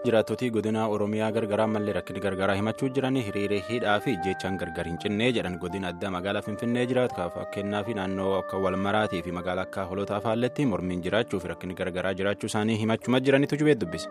Jiraattootii godina Oromiyaa gargaraa mallee rakkina gargaraa himachuu jiran hiriiree hidhaa fi jechaan gargar hin cinnee jedhan godina addaa magaalaa Finfinnee jiraatu fakkeenyaa fi naannoo akka Walmaraatii fi magaalaa akka Holotaa Faalletti mormiin jiraachuu fi rakkinni gargaraa jiraachuu isaanii himachuma jiranitu jubee dubbise.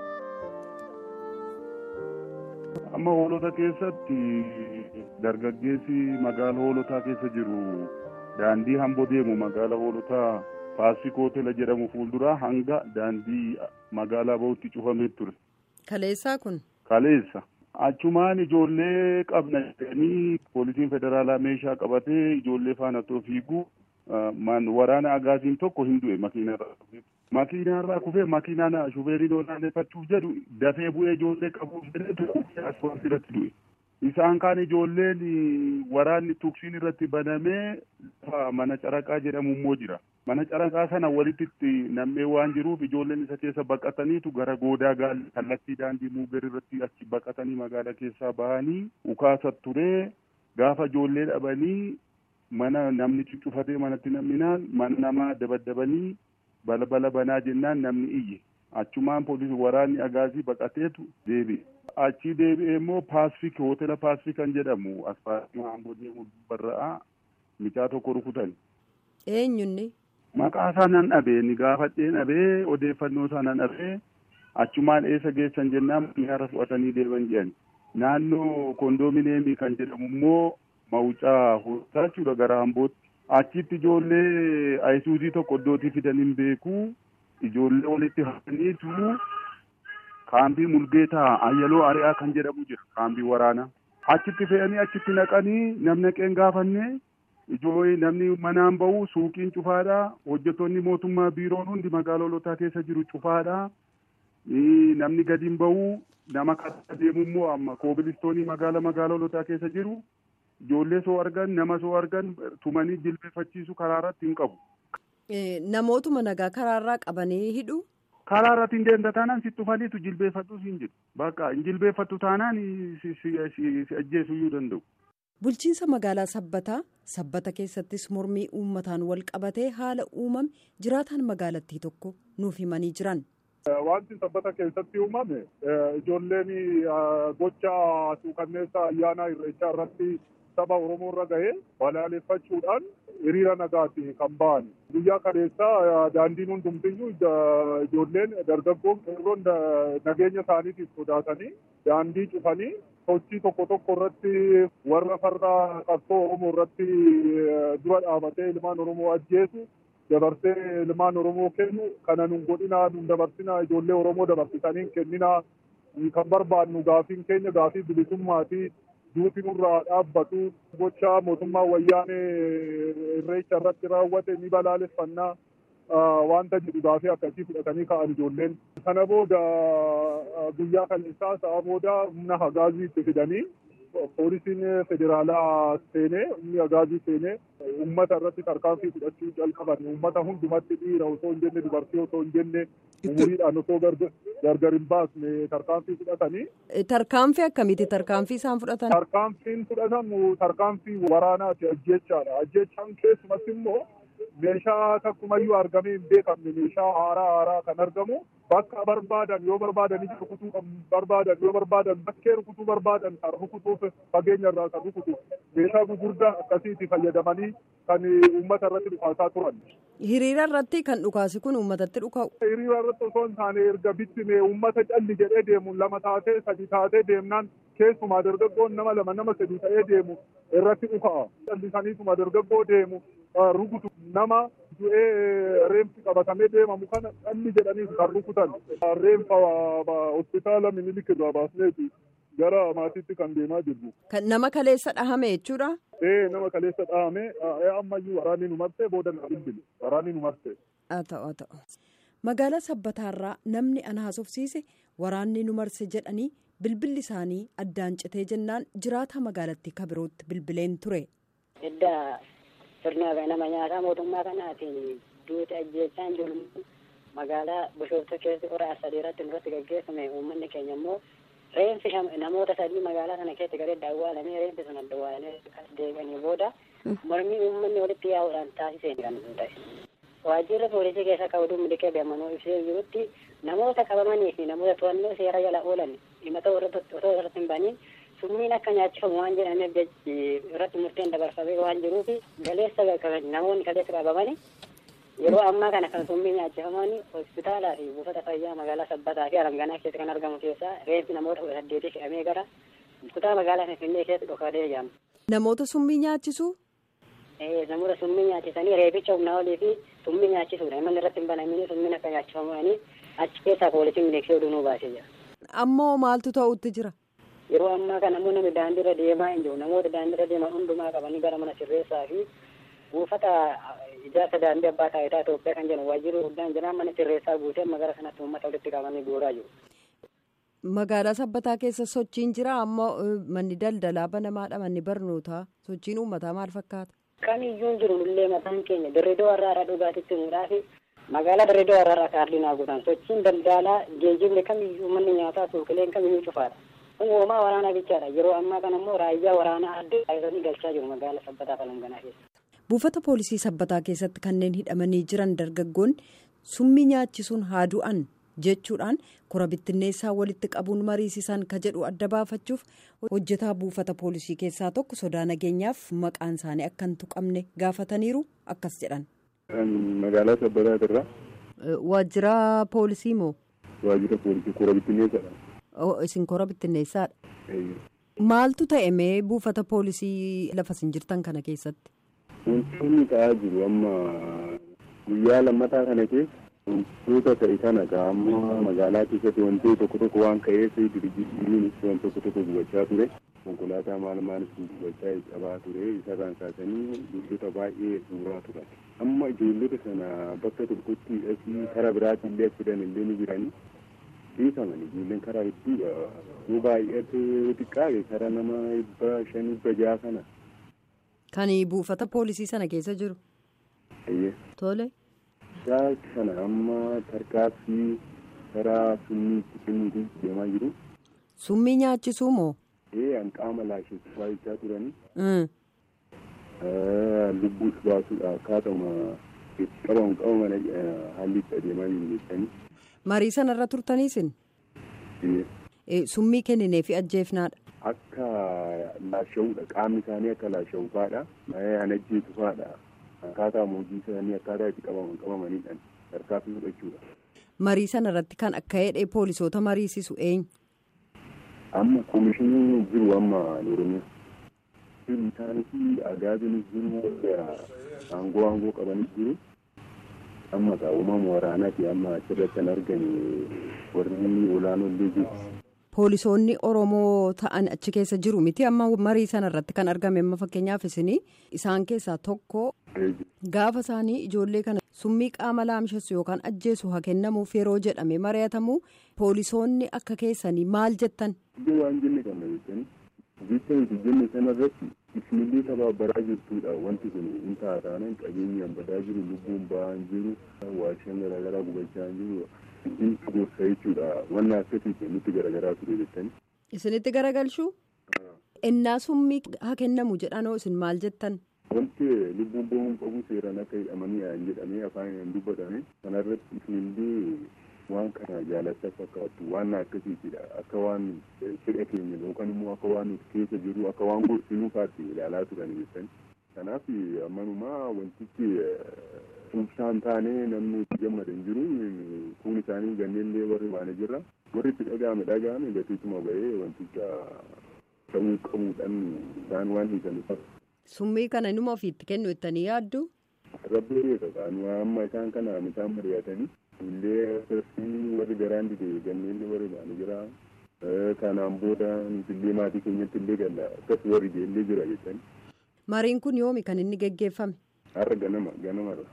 Amma hoolota keessatti dargaggeessi magaala hoolotaa keessa jiru daandii hamboo deemu magaala hoolotaa Paasifik Hootela jedhamu fuulduraa hanga daandii magaalaa bahutti cufamee ture. Kaleessaa kun. Kaleessa. Achumaan ijoollee qabna jedhanii poolisiin federaalaa meeshaa qabatee ijoollee faana otoo fiiguu waraana agaaziin tokko hin du'e makiinarraa kufee. Makiinarraa kufee makiinaan shufeeriin olaaneffachuuf jedhu dafee bu'ee ijoollee qabuuf jedhee asfaaltii irratti du'e. Isaan kaan ijoolleen waraanni tuksiin irratti banamee mana caraqaa jedhamu immoo jira. Mana caraqaa sana walitti nammee waan jiruuf ijoolleen isa keessa baqataniitu gara goodaa gaalli kallattii daandii muuger irratti achi baqatanii magaalaa keessaa bahanii ukaasa turee gaafa ijoollee dhabanii mana namni cuccufatee manatti namninaan mana namaa dabaddabanii balbala banaa jennaan namni iyye. Achumaan poolisii waraanni agaazii baqateetu deebi'e. Achi deebi'ee immoo paasifik hootela paasifik kan jedhamu asfaaltii hamboo deemu barra'aa mucaa tokko rukutan. Eenyunni? Maqaa isaa nan dhabee ni gaafadhee dhabee odeeffannoo isaa nan dhabee achumaan eessa geessan jennaan xiyyaara fudhatanii deeman jedhan. Naannoo koondoomineemii kan jedhamu immoo mawucaa hoolotaa jechuudha gara hambootti. Achitti ijoollee ayisuuzii tokko iddootii fidan hin beeku. Ijoollee walitti hafaniitu kaambii mulgeetaa ayyaloo ari'aa kan jedhamu jira kaambii waraanaa. Achitti fe'anii achitti naqanii namni qeen gaafannee ijoollee namni manaan bahu suuqiin cufaadha. Hojjettoonni mootummaa biiroon hundi magaalaa hoolotaa keessa jiru cufaadha. Namni gadi hin bahu nama karaa deemu immoo amma koobilistoonii magaalaa magaalaa hoolotaa keessa jiru. Ijoollee soo argan nama soo argan tumanii jilbeeffachiisu karaa irratti hin qabu. Namootuma nagaa karaarraa qabanii hidhu. Karaa irratti hin deemta taanaan si tufaniitu jilbeeffadhu siin jedhu. Bakka hin jilbeeffattu taanaan si ajjeesuu iyyuu danda'u. Bulchiinsa magaalaa Sabbataa Sabbata keessattis mormii uummataan wal qabatee haala uumame jiraataan magaalattii tokko nuuf himanii jiran. Wanti sabbata keessatti uumame ijoolleen gocha suukanneessa ayyaana irreechaa irratti saba Oromoo irra gahee balaaleffachuudhaan hiriira nagaati kan ba'an. Guyyaa kaleessaa daandiin hundumtiyyuu ijoolleen dargaggoon qeerroon nageenya isaaniitiif sodaatanii daandii cufanii sochii tokko tokko irratti warra farra qabsoo Oromoo irratti dura dhaabatee ilmaan Oromoo ajjeesu dabarsee ilmaan Oromoo kennu kana nun godhinaa nun dabarsinaa ijoollee Oromoo dabarsitanii kenninaa kan barbaadnu gaafiin keenya gaafii bilisummaati duuti nurraa dhaabbatu gocha mootummaa wayyaanee irreecha irratti raawwate ni balaaleffannaa wanta jedhu gaafii akkasii fudhatanii ka'an ijoolleen. Kana booda guyyaa kaleessaa sa'a booda humna hagaazii itti fidanii poolisiin federaalaa seenee humni hagaazii seenee uummata irratti tarkaanfii fudhachuu jalqaban uummata hundumatti dhiira osoo hin jenne dubartii osoo hin jenne umuriidhaan osoo gargar hin baasne tarkaanfii fudhatanii. Tarkaanfii akkamiiti tarkaanfii isaan fudhatan? Tarkaanfiin fudhatamu tarkaanfii waraanaati ajjechaadha. Ajjechaan keessumatti immoo meeshaa takkumayyuu argamee hin beekamne meeshaa haaraa haaraa kan argamu bakka barbaadan yoo barbaadan ija rukutuu barbaadan yoo barbaadan bakkee rukutuu barbaadan kan rukutuuf fageenya irraa kan rukutu meeshaa gugurdaa akkasiitti fayyadamanii kan uummata irratti dhukaasaa turan. Hiriira irratti kan dhukaasi kun uummatatti dhuka'u. Hiriira irratti osoo hin taane erga bittime uummata calli jedhee deemu lama taatee sadi taatee deemnaan keessumaa dargaggoon nama lama nama sadi ta'ee deemu irratti dhuka'a. Callisaniituma dargaggoo deemu rukutu nama du'ee reemsi qabatamee deemamu kana calli jedhanii kan rukutan. Reemsa hospitaala minilik irraa baasneeti gara maatiitti kan deemaa jirru. Kan nama kaleessa dhahame jechuudha. Ee nama kaleessa dhahame ammayyuu waraanni nu marsee booda na bilbile waraanni nu marsee. Haa ta'u haa ta'u. Magaalaa Sabbataarraa namni ana haasofsiise waraanni nu marse jedhanii bilbilli isaanii addaan citee jennaan jiraata magaalattii kabirootti bilbileen ture. Edda sirna nama nyaataa mootummaa kanaatiin duuti ajjeechaan jiru magaalaa Bishooftuu keessa qoraa sadii irratti nurratti gaggeeffame uummanni keenya immoo reenfi namoota sadii magaalaa kana keessa garee daawwalamee reenfi sun daawwalamee as deebi'anii booda mormii uummanni walitti yaa'uudhaan taasiseen kan ta'e. waajjirri poolisii keessa akka oduu miliqee beemanuu ibsee jirutti namoota qabamanii fi namoota to'annoo seera jala oolan himata otoo irratti hin baniin summiin akka nyaachifamu waan jedhameef irratti murteen dabarfamee waan jiruuf galeessa namoonni kaleessa qabamanii yeroo ammaa kana kan summii nyaachifamanii hospitaalaa fi buufata fayyaa magaalaa sabbataa fi alanganaa keessatti kan argamu keessaa reeffi namoota kudha saddeetii fe'amee gara kutaa magaalaa finfinnee keessatti dhokatee jedhama. Namoota summii nyaachisuu? namoota summii nyaachisanii reebicha humnaa olii fi summii nyaachisuudha. Imalli irratti hin banamini summiin akka nyaachifamuudhaani achi keessaa poolisiin miliqsee oduu nuu baasee jira. Ammoo maaltu ta'utti jira? Yeroo ammaa kana ammoo namni daandiirra deemaa hin jiru. Namoota daandiirra deeman hundumaa qabanii gara mana sirreessaa fi buufata ijaarsa daandii abbaa taayitaa Itoophiyaa kan jedhamu waajjirri guddaan jira mana sirreessaa guutee magaalaa sanatti uummata walitti qabanii guuraa jiru. Magaalaa sabbataa keessa sochiin jira ammoo manni daldalaa banamaadha manni barnootaa sochiin uummataa maal fakkaata? Kamiyyuu jiru illee mataan keenya dirridoo warraadhaa dhugaatitti himuudhaa fi magaalaa dirridoo warraadhaa kaardii naa guutan sochiin daldalaa geejjibni kamiyyuu manni nyaataa suuqileen kamiyyuu cufaadha. Kun uumaa waraanaa bichaadha yeroo ammaa kana immoo raayyaa waraanaa adda taasisanii galchaa jiru magaalaa sabbataa falanganaa keessa. Buufata poolisii sabbataa keessatti kanneen hidhamanii jiran dargaggoonni summii nyaachisuun haa du'an jechuudhaan kora bittinneessaa walitti qabuun mariisisan ka jedhu adda baafachuuf hojjetaa buufata poolisii keessaa tokko sodaa nageenyaaf maqaan isaanii akka hin tuqamne gaafataniiru akkas jedhan. Magaalaa sabbataati irraa. Waajjira poolisii moo? Waajjira poolisii kora bittinneessaadha. Isin kora bittinneessaadha. Maaltu ta'e mee buufata poolisii lafa isin jirtan kana keessatti? Wantoonni ta'aa jiru amma guyyaa lammataa kana keessa wantoota ta'e kana amma magaalaa keessatti wantoota tokko tokko waan ka'eef dirjiitiin waan tokko tokko gubachaa ture konkolaataa maal maal gubachaa qabaa ture isarraan kaasanii ijoollota baay'ee suuraa turan amma ijoollota sana bakka tokkotti asii karaa biraatiin illee fidan illee ni jiranii dhiifaman ijoolleen karaa hedduudha yoo baay'ate xiqqaate karaa nama dhibba shan dhibba jaha kana. Kan buufata poolisii sana keessa jiru. Tole. Isaa kana amma tarkaaffii karaa summii itti kennuutiin deemaa jiru. Summii nyaachisuu moo? Ee an qaama laasheessu baay'achaa turanii. Lubbuus baasuudha akkaatuma itti qabamu qabaman haalli itti adeemaa jiru jettanii. Marii sanarra turtaniisin? Summii kenninee fi ajjeefnaadha. Akka laashawuudha qaamni isaanii akka laashawu fa'aadha. An ajjeesu fa'aadha. Akkaataa hojii isaanii akkaataa itti qabaman qabamaniidhaan tarkaanfii fudhachuudha. Marii sana irratti kan akka hidhee poolisoota mariisisu eenyu? Amma koomishiniin jiru amma Oromiyaa. Isaanis agaabinis jiru aangoo aangoo qabanis jiru. Amma uumama waraanaati amma achirratti kan argame warri olaanoollee jiru. Poolisoonni Oromoo ta'an achi keessa jiru miti amma marii sana irratti kan argame amma fakkeenyaaf isinii isaan keessaa tokko gaafa isaanii ijoollee kana summii qaama laamsheessu yookaan ajjeesu haa kennamuuf yeroo jedhame mari'atamu poolisoonni akka keessanii maal jettan. Iddoo waan jenne kana jettanii jecha nuti jenne sanarratti isinillee tabaabaraa jirtudha wanti kun hin taataane qabeenyaan badaa jiru lubbuun ba'aa jiru waashaan garaagaraa gubachaa jiru. Isin gorsa jechuudha wanna akkasiiti nutti garagaraa ture jettanii. Isinitti garagalchuu? Innaa summii haa kennamu jedhanoo isin maal jettan? Wanti lubbuun bahuun qabu seeraan akka hidhamanii haan jedhamee afaan hin dubbatame kanarratti isinillee waan kana jaalachaa fakkaattu waan akkasiitidha akka waan fedha keenya yookaan immoo akka waan nuti keessa jiru akka waan gorsinuu faatti ilaalaa turan jettanii. Kanaaf ammanumaa wantichi ibsaan taanee namni itti gammada hin jiru kun isaanii ganneellee warri baane jirra warri itti dhaga'ame dhaga'ame gatiituma bahee wanticha ta'uu qabuudhaan isaan waan hiikan Summii kana inuma ofiitti kennu ittanii yaaddu? Rabbi beeka kan amma isaan kana isaan mari'atanii illee asirratti warri garaan dide ganneellee warri baane jira kanaan booda illee maatii keenyatti illee galla akkas warri illee jira jettanii. Mariin kun yoomi kan inni geggeeffame? Har'a ganama ganamadha.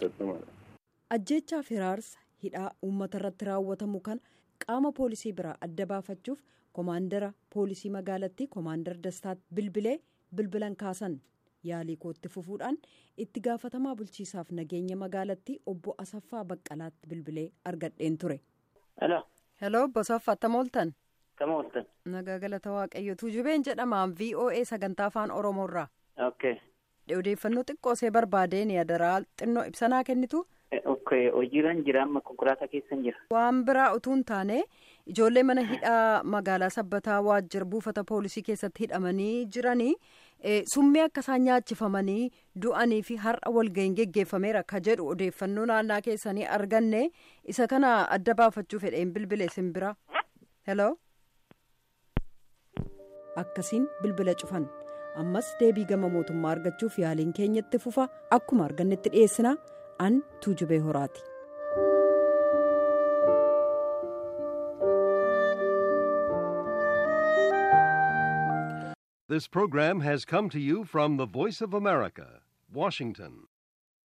ajjechaa firaarsa hidhaa uummata irratti raawwatamu kana qaama poolisii biraa adda baafachuuf koomaandara poolisii magaalattii koomaandar dastaat bilbilee bilbilan kaasan yaalii kootti fufuudhaan itti gaafatamaa bulchiisaaf nageenya magaalattii obbo asaffaa baqqalaatti bilbilee argadheen ture. hello obbo asaffaa attam ooltan. Akkam ooltan. nagaa galata waaqayyootu jubeen jedhamaan voa sagantaa afaan oromoorraa. Okay. odeeffannoo xiqqoosee barbaadeen yadaraa xinnoo ibsanaa kennitu hojiirran jira amma konkolaataa keessan jira. Waan biraa utuu hin taane ijoollee mana hidhaa magaalaa sabbataa waajjira buufata poolisii keessatti hidhamanii jiranii summii akka isaan nyaachifamanii du'anii fi har'a walga'iin geggeeffameera ka jedhu odeeffannoo naannaa keessanii arganne isa kana adda baafachuu fedheen bilbile isin bira. Hello. Akkasiin bilbila cufan. ammas deebii gama mootummaa argachuuf yaaliin keenyatti fufa akkuma argannetti dhiyeessina an tuujubee horaati. This program has come to you from the Voice of America, Washington.